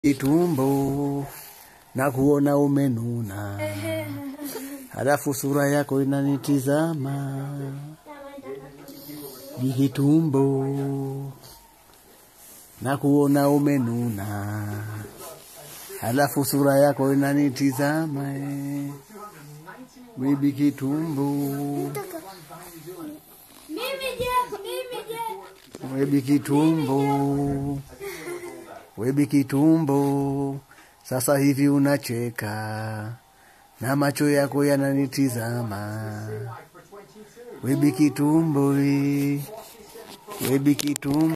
Itumbo na kuona umenuna, halafu sura yako inanitizama. Jikitumbo na kuona umenuna, halafu sura yako inanitizama. eh. Bibi Kitumbo, Mimi je, mimi je. Webi Kitumbo, Webi Kitumbo, sasa hivi unacheka na macho yako yananitizama. Webi Kitumbo, eh. Webi Kitumbo.